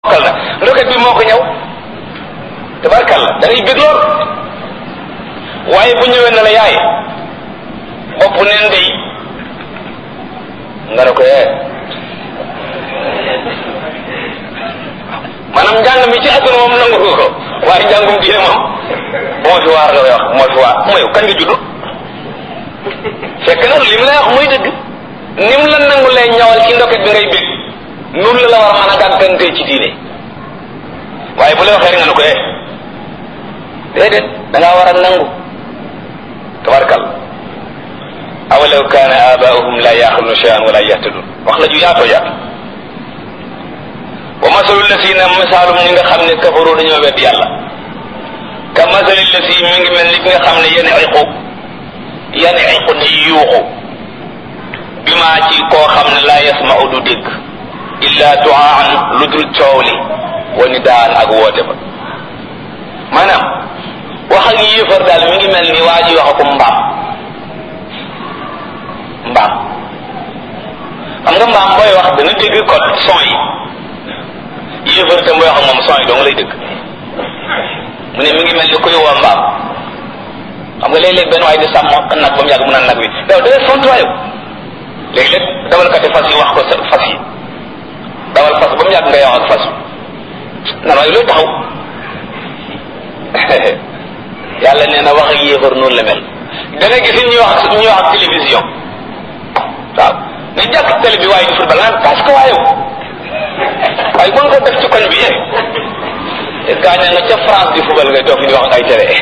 mokkal na ndoket bi moo ko ñëw tabarkalla da ngay bég lool waaye bu ñëwee na la yaay bopp neen day nga ne ko yee maanaam njàng mi ci àdduna moom nangu ko ko waaye njàngum diine moom moo fi waar la wax moo fi waar mooy kañ nga judd fekk na li mu lay wax muy dëgg ni mu la nangu lay ñawal ci ndoket bi ngay bég nun la la war a mën a gàggantee ci diine waaye bu la waxee rek nga ne ko eh déedéet da ngaa war a nangu tabarkal awalaw kaana abaahum la yaxiluna cheyan wala yahtadun wax la ju yaatoo yaatu wa masalu lasina misaalum ñi nga xam ne kafaru dañoo wedd yàlla ka masali lasi mi ngi mel ni ki nga xam ne yenn iqu yenn iqu ni yuuxu bi maa ci koo xam ne laa yasmau du dégg illa duaan lu dul coow li wa ni daan ak woote ba maanaam wax ak yéefar daal mi ngi mel ni waa ji wax ko mbaam mbaam xam nga mbaam booy wax dana dégg code son yi yéefar tam booy wax ak moom son yi dong lay dégg mu ne mi ngi mel ni kuy woo mbaam xam nga léeg-léeg benn waay di sàmm nag ba mu yàgg mu naan nag wi yow da ngay font waayow léeg-léeg dawalkati fas yi wax ko sa fas yi dawal fas ba mu yàgg ngay wax ak fas nan waaye looy taxaw yàlla nee na wax ak yéefar noonu la mel da nga gis ñuy wax ñuy wax ak télévision waaw ne jàkk télé bi waaye di football naan parce que waayow waaye mën ko def ci koñ bi yee est ce que nga ca France di football ngay toog fi di wax ak ay télé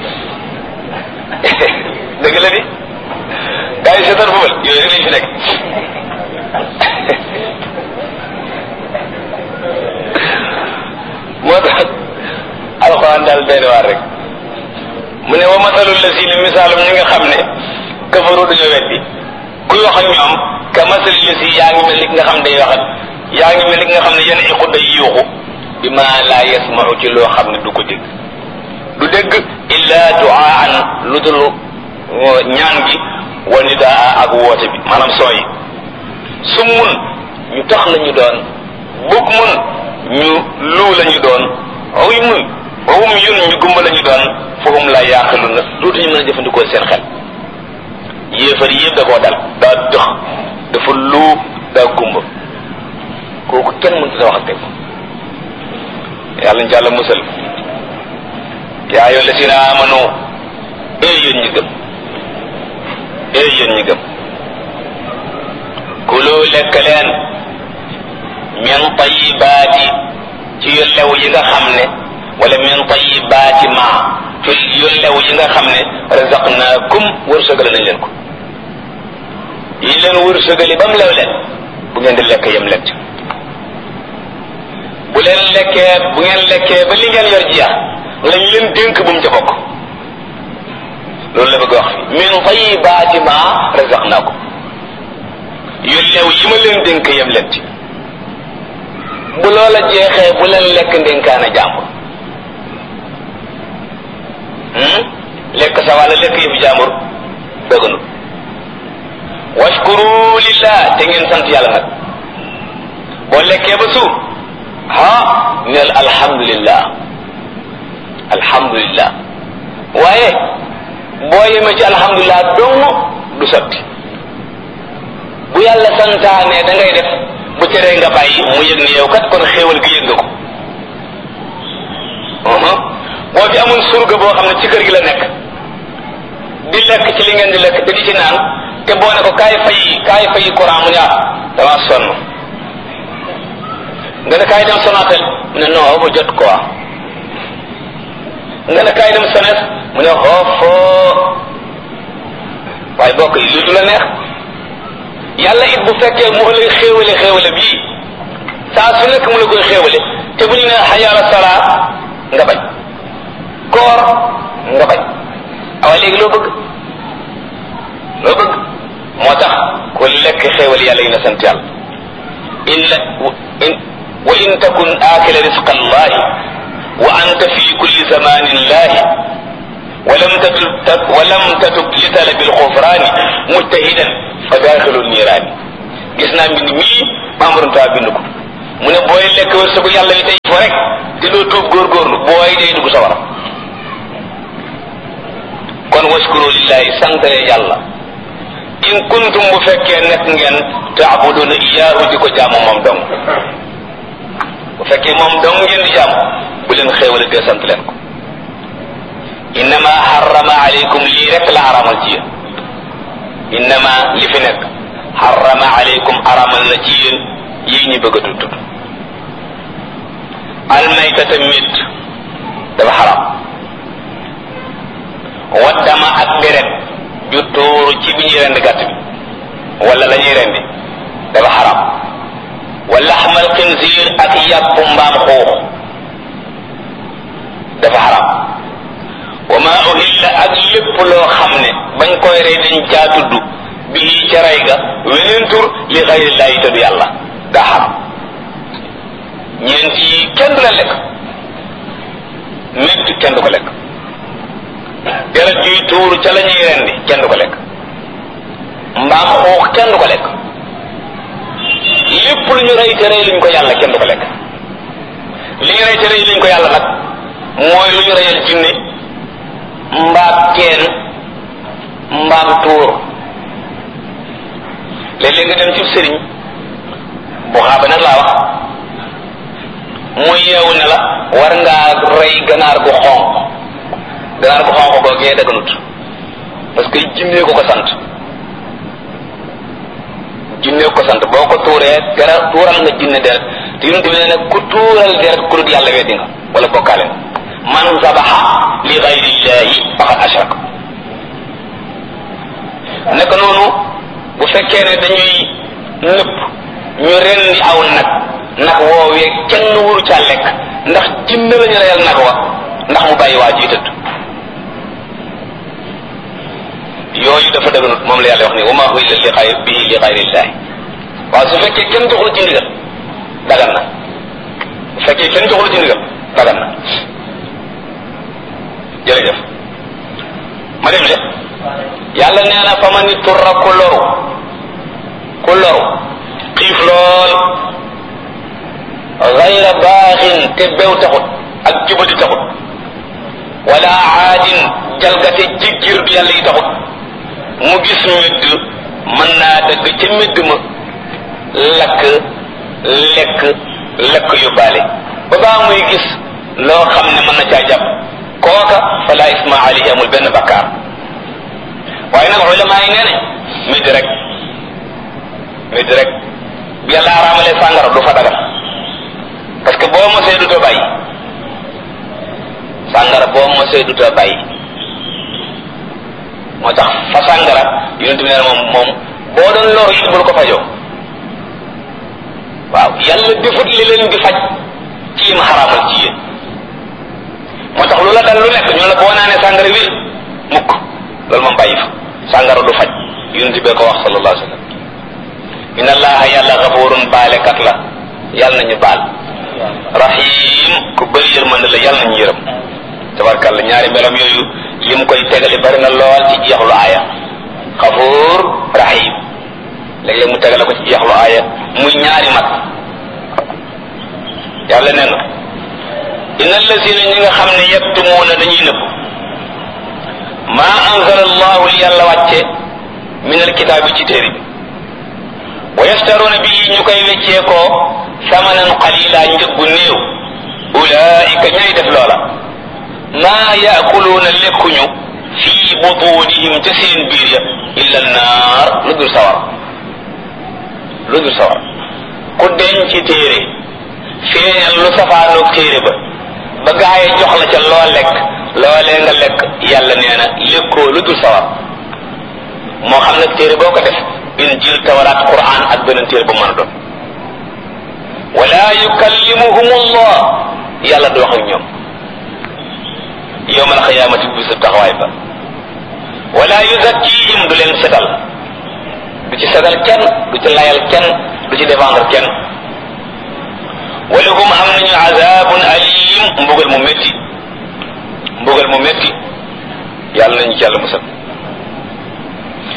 dëgg la di gars yi seetaan football yooyu rek lañ fi nekk moo tax alxuraan daal benn waar rek mu ne wa masalul la si ni misaalum ñi nga xam ne kafaru dañoo weddi kuy wax ak ñoom ka masalul la si yaa ngi mel ni nga xam day wax ak yaa ngi mel ni nga xam ne yenn iqu day yuuxu bi ma laa yasmau ci loo xam ne du ko dégg du dégg illa duaan lu dul ñaan gi wa nidaa ak woote bi maanaam sooy su mun ñu tax la ñu doon bug mun ñu luu la ñu doon wuy mun wawum yun ñu gumba la ñu doon fahum la yaaqilu na dootuñu mën a jëfandikoo seen xel yéefar yëpp da koo dal daa dox dafa luu daa gumba kooku kenn mënut sa wax ak teg yàlla ñu jàlla musal yaa ayyuha llazina amanu ee yéen ñi gëm ee yéen ñi gëm kulu lekk leen min tayibaati ci yu lew yi nga xam ne wala min tayibaati ma ci yu lew yi nga xam ne razaqnaakum wërsëgale nañ leen ko yi leen wërsëgali ba mu lew leen bu ngeen di lekk yem lekk bu leen lekkee bu ngeen lekkee ba li ngeen yor jeex lañ leen dénk bu mu ca bokk loolu la bëgg wax fi min tayibaati ma razaqnaakum yu lew yi ma leen dénk yem leen ci bu loola jeexee bu leen lekk ndénkaana jàmbur lekk sa wàlla lekk yëfu jàmbur dëgganu washkuru lillah te ngeen sant yàlla nag boo lekkee ba suur ha neel alhamdulillah alhamdulillah waaye boo yemee ci alhamdulillah dong du sotti bu yàlla santaane da ngay def bu teree nga bàyyi mu yëg ni yow kat kon xéewal gi yëg nga ko boo fi amul surga boo xam ne ci kër gi la nekk di lekk ci li ngeen di lekk te di ci naan te boo ne ko kaay fay kaay fay courant mu ne ah dama sonn nga ne kaay dem Sonatel mu ne non ba jot quoi nga ne kaay dem Sones mu ne xoofoo waaye bokk yi lu du la neex yàlla it bu fekkee mu lay xéewale xéewale bii saa su nekk mu la koy xéewale te bu ñu ne xayaala salaa nga bañ koor nga bañ awa léegi loo bëgg loo bëgg moo tax ku lekk xéewal yàlla yi na sant yàlla in la in wa in takun aakila risqa allahi wa anta fi kulli zamanin lahi ولم تتب ولم تتب لطلب الغفران مجتهدا fa daaxilu niiraani gis naa mbind mii membre ta bind ko mu ne booy lekk wërsëgu yàlla wi tey fo rek te doo tuub góorgóorlu booy day dugg sawara kon waskuru lillahi santale yàlla in kuntum bu fekkee nekk ngeen taabuduna iyaahu di ko jaamu moom dong bu fekkee moom dong ngeen di jaamu bu leen xéewale dee sant leen ko innama harrama aleykum lii rek la aramal ci yéen innama li fi nekk harrama aleykum aramal na ci yéen yii ñu bëgg a tudd almaytata mit dafa xaram waddama ak deret ju tuuru ci bi ñuy rendi gàtt bi wala la ñuy rendi dafa xaram wa laxmal xinziir ak yàpp mbaam xuux dafa xaram wa ma uhilla ak lépp loo xam ne bañ koy rey dañ caa tudd bii ca rey ga weneen tur li xayrillaahi te du yàlla daa xaram ñeent yi kenn du la lekk métt kenn du ko lekk deret juy tuuru ca la ñuy rendi kenn du ko lekk mbaam xuux kenn du ko lekk lépp lu ñu rey te rey luñ ko yàlla kenn du ko lekk li ñu rey te rey luñ ko yàlla nag mooy lu ñu reyal jinne mbaam teen mbaam tuur léeg-léeg nga dem ci sëriñ bu xaaba nag laa wax mu yeewu ne la war ngaa rey ganaar gu xonq ganaar gu xonq googee daganut parce que jinnee ko ko sant jinnee ko ko sant boo ko tuuree gara tuural nga jinne deret te yonent bi nee na ku tuural deret ku dul yàlla weddi nga wala bokkaale nga man zabaxa li gayrillahi faqad ashrak naka noonu bu fekkee ne dañuy nëpp ñu rendi aw nag nag woowee kenn wuru caa lekk ndax jinne la ñu reyal nag wa ndax mu bàyyi waa ji tëdd yooyu dafa dëgganut moom la yàlla wax ni wa maa uhilla li xayr bihi li xayrillahi waaw su fekkee kenn joxul ci ndigal dagan na bu fekkee kenn joxul ci ndigal dagan na jërëjëf ma dem de yàlla nee na fa ma ni turra ku loru ku loru xiif lool gayra baaxin te bew taxut ak jubadi taxut wala aadin jalgate jiggir du yàlla yi taxut mu gis medd mën naa dëgg ca medd ma lakk lekk lekk yóbbaale ba baa muy gis loo xam ne mën na caa jàpp kooka fala isma alayhi amul benn bakkaar waaye nag ulama yi nee ne medd rek medd rek bi yàlla araamalee sàngara du fa dagal parce que boo mosee du too bàyyi sàngara boo mosee du too bàyyi moo tax fa sàngara yonent bi nee na moom moom boo doon loru it bul ko fajoo waaw yàlla defut li leen di faj ci ma xaraamal ci yéen moo tax lu la dal lu nekk ñu la boo naanee sàngara wér mukk loolu moom bàyyi fa sàngara du faj yonent bee ko wax sallallahu alayhi wa sallam inna allaha yàlla gafurun baalekat la yàlla nañu baal rahim ku bëri yërmande la yàlla nañu yërëm tabarkàlla ñaari melam yooyu lim koy tegale bari na lool ci jeexlu aaya xafuur rahim léeg-léeg mu tegale ko ci jeexlu aaya muy ñaari mat yàlla nee na inna allazina ñi nga xam ne yaktumuuna dañuy nëbb maa anzala allahu li yàlla wàcce min alkitaabi ci téere bi wa yastaruuna bii ñu koy weccee ko samanan qalila njëggu néew ulaika ñay def loola maa yaakuluuna lekkuñu fii butunihim ca seen biir ya illa naar lu dul sawar lu dul sawar ku denc téere feeñal lu safaanoog téere ba ba gaaye jox la ca loo lekk loolee nga lekk yàlla nee na lekkoo lu dul sawar moo xam nag téere boo ko def injil tawraat quran ak beneen téere ba mën a doon wala yukallimuhum allah yàlla du wax ak ñoom yowmal xiyaamati bisu taxawaay ba wala yuzakkihim du leen setal du ci setal kenn du ci layal kenn du ci défendre kenn walahum am nañu azabun alim mbugal mu métti mbugal mu métti yàlla nañu ci yàlla musal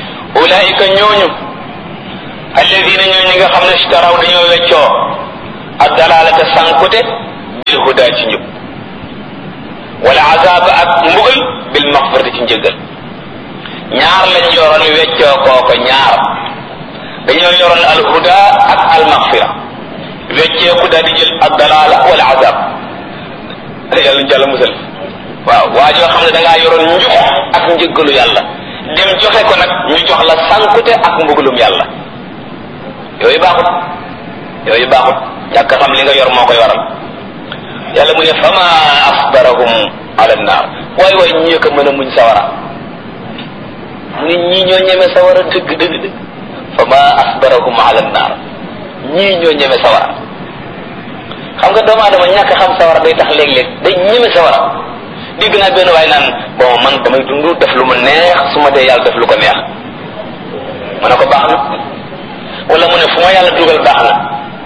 ulaika ñooñu alladina ñoo ñi nga xam ne ishtaraw dañoo weccoo ak dalalata sankute bil huda ci njub wala azab ak mbugal bil maxfirati ci njëggal ñaar lañ yoroon weccoo kooko ñaar dañoo yoroon al huda ak al maxfira wecceeku daal di jël ak dalala wala azab yàlla ñu jàll musal waaw waa joo xam ne da ngaa yoroon njub ak njëggalu yàlla dem joxe ko nag ñu jox la sankute ak mbugalum yàlla yooyu baaxut yooyu baaxut ñàkk xam li nga yor moo koy waral yàlla mu ne fama asbarahum ala naar waay waay ñii ko mën a muñ sawara mu ne ñii ñoo ñeme sawara dëgg dëgg dëgg fama asbarahum ala naar ñii ñoo ñeme sawara xam nga doomu aadama ñàkk xam sawara day tax léeg-léeg day ñeme sawara dégg naa benn waay naan bon man damay dund def lu ma neex su ma dee yàlla def lu ko neex ma ne ko baax na wala mu ne fu ma yàlla dugal baax na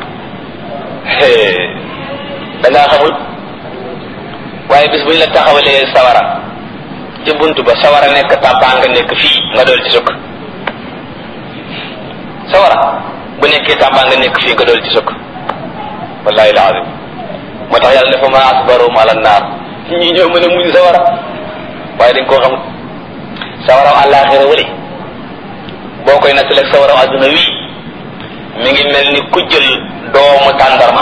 da ngaa xamul waaye bis bu ñu la taxawalee sawara ci bunt ba sawara nekk tàbbaa nga nekk fii nga dool ci sukk sawara bu nekkee tàbbaa nga nekk fii nga dool ci sukk wallahi alazim moo tax yàlla ne fa ma asbarum ala naar ñi ñoo mën a muñ sawara waaye dañ koo xamul sawaraw àllaaxira wële boo koy nattaleeg sawaraw adduna wii mi ngi mel ni ku jël doomu tàndarma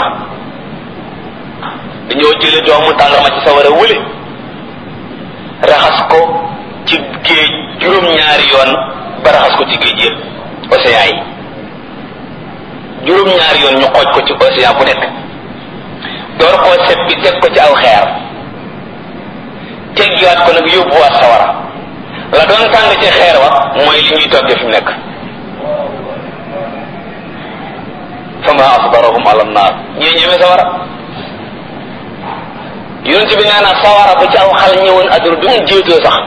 dañoo jële doomu tàndarma ci sawara wële raxas ko ci géej juróom-ñaari yoon ba raxas ko ci géej yëpp océan yi juróom-ñaari yoon ñu xooj ko ci océan bu nekk door koo seppi teg ko ci aw xeer teggiwaat ko nag yóbbuwaat sawara la doon tàng ci xeer wa mooy li ñuy toggee fi mu nekk fama asbarahum ala naar ñii ñeme sawara yonent bi nee na sawara bu ci aw xal ñëwoon adduna du ngeen jéetoo sax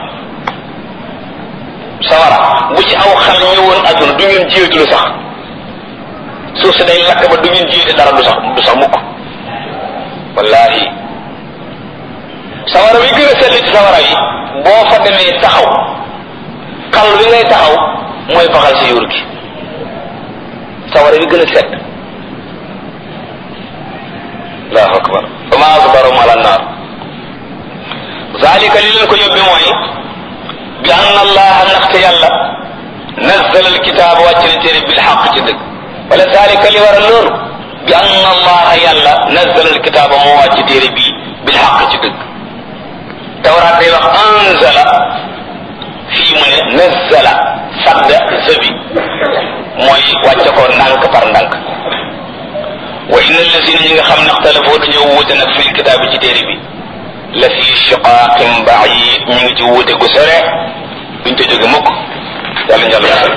sawara bu ci aw xal ñëwoon adduna du ngeen jéetulu sax suuf si day lakk ba du ngeen jéete dara du sax du sax mukk wallahi sawara wi gën a sell ci sawara yi boo fa demee taxaw xal wi ngay taxaw mooy baxal si yuur gi sawara wi gën a sedd allahu akbar fa ma asbarum ala naar zalika li leen ko yóbbi mooy bi ann allaha ndaxte yàlla nazzala alkitaab wàcc na téere bil xaq ci dëgg wala zalika li war a loolu bi ann allaha yàlla nazzala alkitaaba moo wàcc téere bi bil xaq ci dëgg tawraat day wax anzala fii mu ne nazzala sadda zëbi mooy wàcce ko ndànk par ndànk wa inna allazina ñi nga xam ne xtalafoo dañoo wuute nag fil kitaabi ci téere bi la fi shiqaaqin baid ñu ngi ci wuute gu sore duñ te jóge mukk yàlla njàll yàlla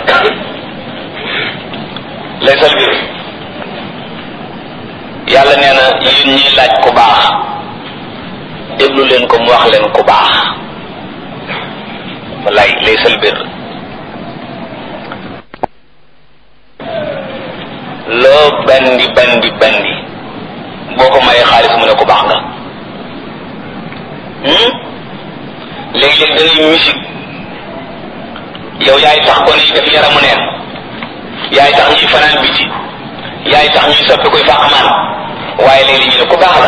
laysal bir yàlla nee na yéen ñiy laaj ku baax déglu leen ko mu wax leen ku baax wallaay laysal bir loo bandi bandi bandi boo ko mayee xaalis mu ne ko baax nga léeg-léeg da ngay musique yow yaay tax ko ni def yaramu neen yaay tax ñuy fanaan biti yaay tax ñuy soppi koy fàqmaan waaye léeg-léeg ñu ne ko baax la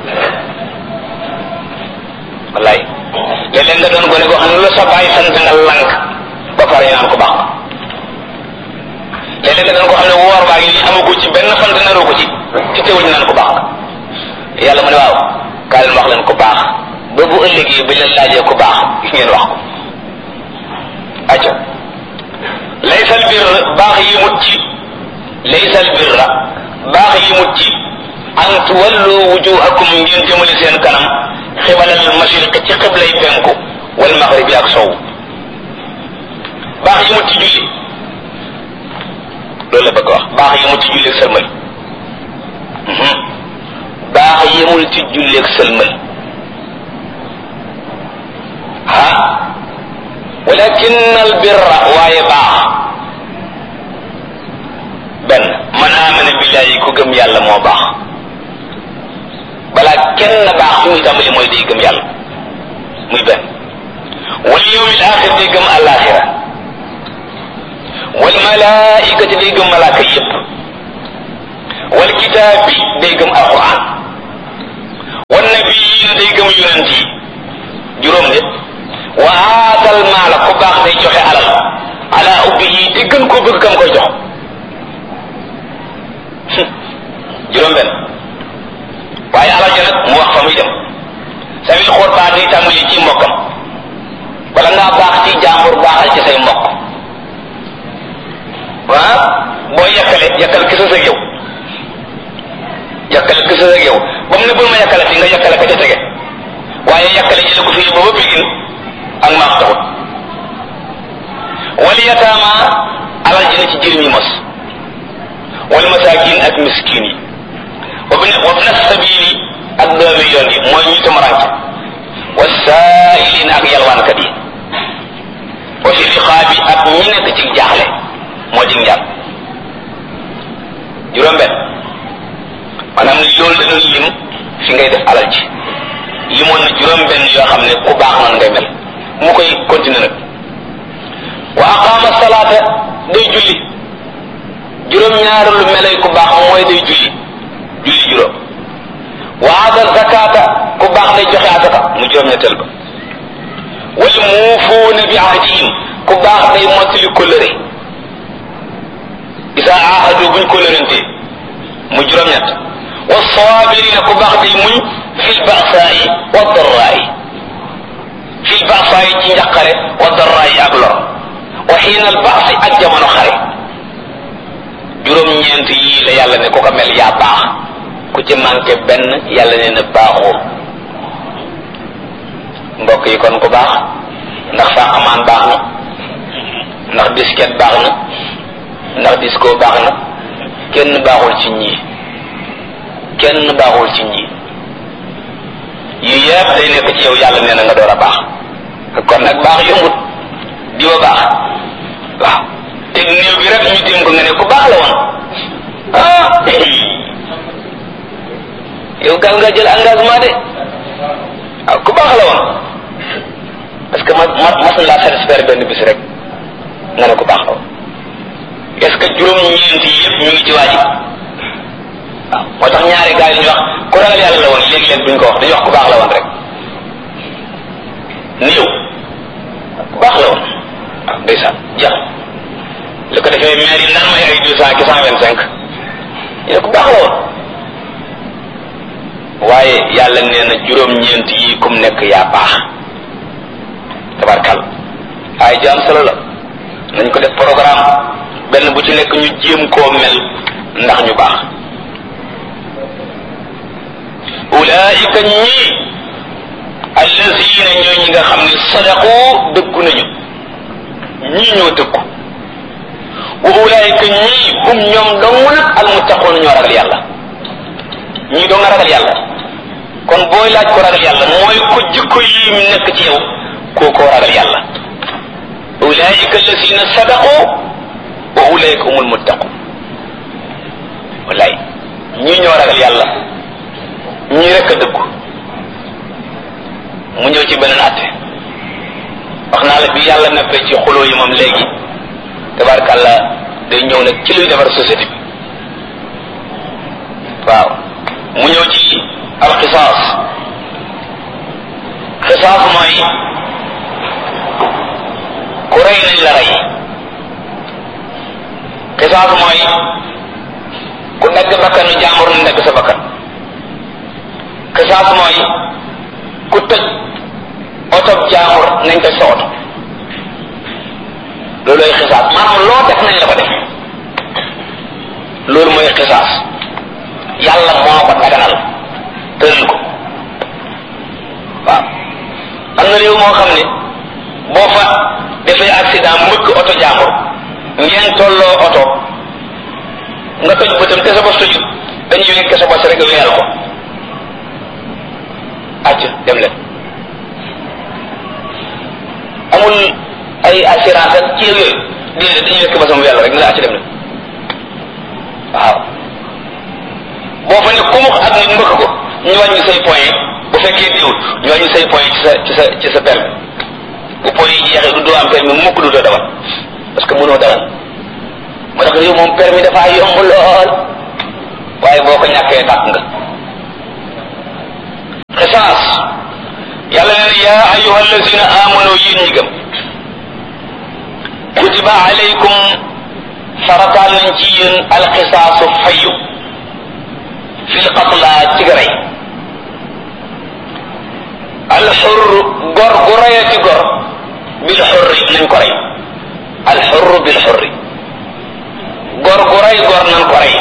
wallaay léeg-léeg nga doon gone goo xam ne lu la sa bàyyi sant nga lank ba pare naan ko baax léeg-léeg nga doon ko xam ne woor baa ngi nii amagu ci benn fan te naroo ko ci ci teewul ñu naan ko baax yàlla mu ne waaw kaa leen wax leen ko baax ba bu ëllëgee bi leen laajee ko baax ngeen wax ko aco laysal bir baax yi mut ci laysal birra baax yi mut ci an tuwallu wujuhakum ngeen jëmale seen kanam xibalal mashriq ci xiblay penku wal maghribi ak sow baax yi mut ci julli loolu la bëgg wax baax yemul ci julleeg sëlmal baax yemul ci julleeg sëlmal ah walakin al birra waaye baax benn man amana billahi ku gëm yàlla moo baax balaa kenn baax fi muy tàmbali mooy day gëm yàlla muy benn wal yawmil axir day gëm alaxira wal malaikati day gëm malaaka yépp wal kitaabi day gëm alquran wan nabiyiina day gëm yonent yi juróom de wa aatal maala ku baax day joxe alal ala ubbihi te gën koo bëgg kam koy jox juróom benn waaye alal ja nag mu wax fa muy dem sawil xool baa day tàmbali ci mbokkam wala ngaa baax ci jàmbur baaxal ci say mbokk ah boo yàkkale yàkkal kisa sa yow yàkkale kisa sa yow ba mu ne bul ma yàkkale fi nga yàkkale ka ca tege waaye yàkkale jële ko fii ba ba bégin ak maax taxut wal yataama alal ji na ci jirim yi mos wal masaakin ak miskin yi wa bna wa bna sabili ak doomi yoon yi mooy ñu tamaranke wa saailin ak yalwaankat yi wa fi riqaabi ak ñi nekk ci jaaxle moo di njàpp juróom benn maanaam loolu la doon lim fi ngay def alal ji limoon na juróom benn yoo xam ne ku baax noonu ngay mel mu koy continuer nag wa aqaama salaata day julli juróom ñaar lu melay ku baax mooy day julli julli juróom wa aata zakata ku baax day joxe asaka mu juróom ñetteel ba wal muufuuna bi ahdihim ku baax day mottali kóllëre isa ahadu buñ kóllërante mu juróom ñett wa saabirina ku baax day muñ fil ba'saa'i wa darraa'i fil ba'saa'i ci njaqare wa darraa'i ak lor wa xiina al ba'si ak jamono xare juróom-ñeent yii la yàlla ne ku ko mel yaa baax ku ci manqué benn yàlla ne na baaxoo mbokk yi kon ku baax ndax sa amaan baax na ndax disket baax na ndax disco baax na kenn baaxul ci ñii kenn baaxul ci ñii yu yëpp day nekk ci yow yàlla nee na nga door a baax kon nag baax yombut di wa baax waaw te néew bi rek ñu téem ko nga ne ku baax la woon ah yow gal nga jël engagement de waaw ku baax la woon parce que ma ma mas na laa satisfaire benn bis rek nga ne ku baax la woon est-ce que juróom-ñeent yi yëpp ñu ngi ci waa ji waaw moo tax ñaari gars yi ñu wax ku ragal yàlla la woon léegi-léeg duñ ko wax dañuy wax ku baax la woon rek néew ku baax la woon waaw ndeysaan jeex li ko defee maire yi naan may ay deux cent ki cent vingt cinq ñu ku baax la woon waaye yàlla nee na juróom-ñeent yi kum nekk yaa baax tabarkal ay jaam solo la nañ ko def programme benn bu ci nekk ñu jéem koo mel ndax ñu baax ulaika ñii allazina ñooy ñi nga xam ne sadaqu dëggu nañu ñii ñoo dëggu wa ulaika ñii hum ñoom dong nag almuttaqoon ñoo ragal yàlla ñii doo nga ragal yàlla kon booy laaj ko ragal yàlla mooy ko jikko yi nekk ci yow koo koo ragal yàlla ulaika allazina sadaqu wa ulaika humul muttaqun wallaay ñii ñoo ragal yàlla ñii rekk a dëggu mu ñëw ci beneen atte wax naa la bi yàlla neppee ci xuloo yi moom léegi tabarkàlla day ñëw nag ci luy defar société bi waaw mu ñëw ci alxisaas xisaas mooy ku rey nañ la rey xisaas mooy ku dagg bakkanu jàmbur nañ dagg sa bakkan xisaas mooy ku tëj oto jàmbur nañ tëj sa oto loolooy xisaas maanaam loo def nañ la ko def loolu mooy xisaas yàlla moo ko daganal tëral ko waaw am na réew moo xam ne boo fa defee accident mbëkk oto jàmbur ngeen tolloo oto nga toj bëtam te sa bos tojut dañuy wekk sa bos rek weyal ko acc dem leen amul ay assurance ak ci yooyu déedéet dañuy wekk ba sama weyal rek ne la acc dem leen waaw boo fa ne kumux ak nit mbëkk ko ñu wàññi say point bu fekkee diwul ñu wàññi say point ci sa ci sa ci sa permis bu point yi jeexee du doo am permis mukk du doo dawal parce que mënoo dawal moo tax réew moom permis dafa yomb lool waaye boo ko ñàkkee tàkk nga xisaas yàlla nee na yaa ayuha allazina amanu yéen ñi gëm kutiba alaykum farataal nañ ci yéen alxisaasu fayu fil qatla ci rey alxur gor gu reyati gor bil xurri nañ ko rey alxurru bil xurri gor gu rey gor nan ko rey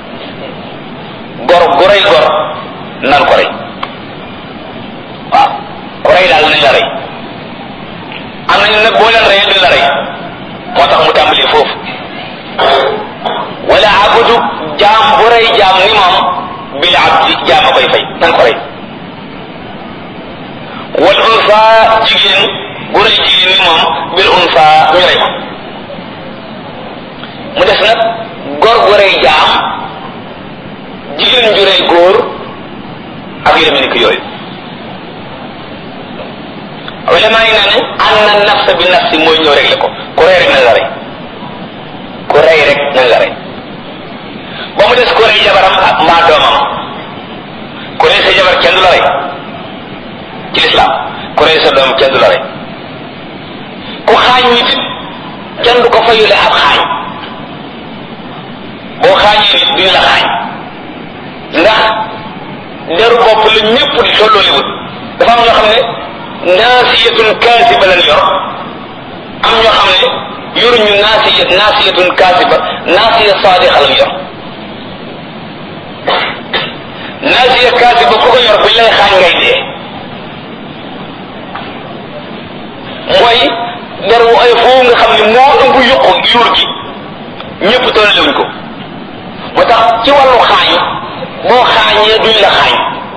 gor gu rey gor nan ko rey waaw ku rey daal nañ la rey am nañu nag boo leen reyee duñ la rey moo tax mu tàmbali foofu wala abudu jaam bu rey jaam ni moom bil abdi jaam a koy fay nan ko rey wal unsa jigéen bu rey jigéen ni moom bil unsa ñu rey ko mu des nag góor gu rey jaam jigéen ju rey góor ak yu demee ni ko yooyu ulama yi nee nañ an na nafsa bi nafsi mooy ñëw réglé ko ku rey rek nañ la rey ku rey rek nañ la rey ba mu des ku rey jabaram ak mbaa doomam ku rey sa jabar kenn du la rey ci lislaam ku rey sa doom kenn du la rey ku xaañ nit kenn du ko fayule ab xaañ boo xaañee nit duñ la xaañ ndax deru bopp la ñëpp di tollooliwut dafa am ñoo xam ne naasiyatun kaasiba lañ yor am ñoo xam ne yoruñu naasiya naasiyatun kaasiba naasiya saadiqa lañ yor naasiya kaasiba ku ko yor buñ lay xaañ ngay dee mooy der wu ay foofu nga xam ne moo ëmb yuqu yuur gi ñëpp tollewuñ ko moo tax ci wàllu xaañ boo xaañee duñ la xaañ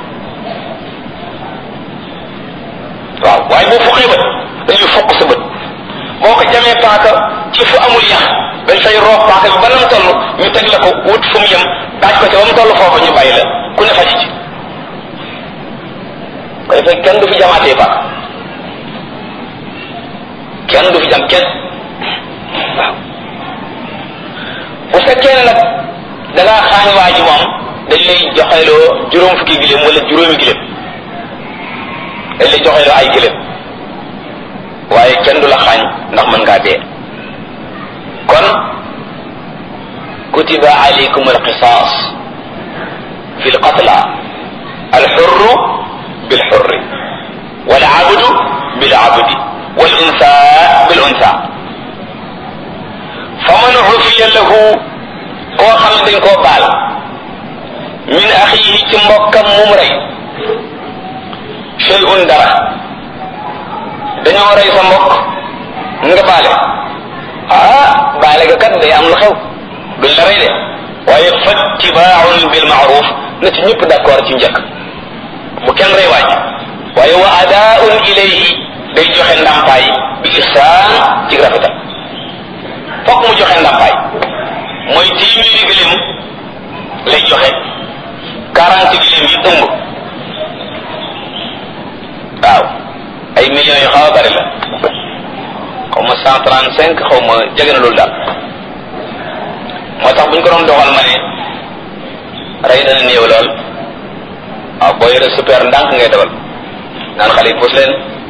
waaw waaye boo fuqee bët dañuy fuq sa bët boo ko jamee paaka ci fu amul yax dañ fay roob paaka bi ba nam toll ñu teg la ko wut fu mu yem daaj ko ca ba mu toll foofu ñu bàyyi la ku ne faji ci ko defee kenn du fi jamaatee paaka kenn du fi jam kenn waaw bu fekkee ne nag da ngaa xaañ waa ji moom dañ lay joxeloo juróom fukki giléem wala juróomi giléem dañ lay joxeloo ay giléem waaye kenn du la xaañ ndax mën ngaa dee kon kutiba alaykum alqisas fi lqatla alxurru bilxurri walabdu bilabdi والأنثى بالأنثى فمن عفي له koo xam ne dañ koo baal min axiihi ci mbokkam mum rey shay'un dara dañoo rey sa mbokk nga baale ah baale ga kat day am lu xew duñ la rey de waaye fattibaaun bil maaruf na ci ñëpp d'accord ci njëkk bu kenn rey waaj waaye wa adaaun ilayhi day joxe ndàmpaay bi ihsaan ci rafetal fokk mu joxe ndàmpaay mooy téeméeri gëléem lay joxe quarante gëléem yi ëmb waaw ay millions yu xaw a bari la xaw ma cent trente cinq xaw ma jege na loolu daal moo tax bu ñu ko doon doxal ma ne rey dana néew lool waaw boo yore super ndànk ngay dawal naan xale yi puus leen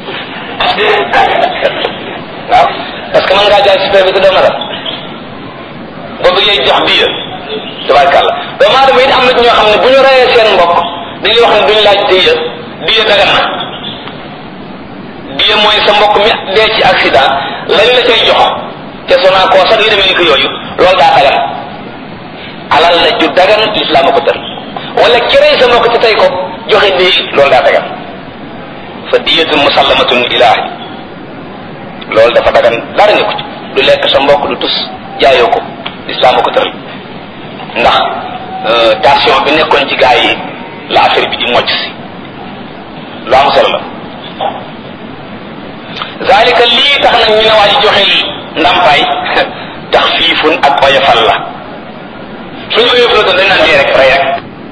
waaw parce que mën ngaa jaay super bi te doo na la boo bëggee jox bii tabarkàlla doomu aadama it am na ñoo xam ne bu ñu reyee seen mbokk dañuy wax ne duñ laaj diya diya dagan na diya mooy sa mbokk mi dee ci accident lañ la cay jox te sonaa koo sax yu demee ni ko yooyu loolu daa dagan alal la ju dagan lislaam a ko tër wala ki rey sa mbokk te tey ko joxe dee loolu daa dagan fa diyatun musallamatun ilaahi loolu dafa dagan dara nga ko ci du lekk sa mbokk du tus jaayoo ko lislaam a ko tëral ndax tension bi nekkoon ci gaa yi la affaire bi di mocc si lu am solo la zalika lii tax nag ñu ne waa ji joxe ndàmpaay tax fiifun ak oyofal la suñu oyof la doon dañ naan dee rek rey rek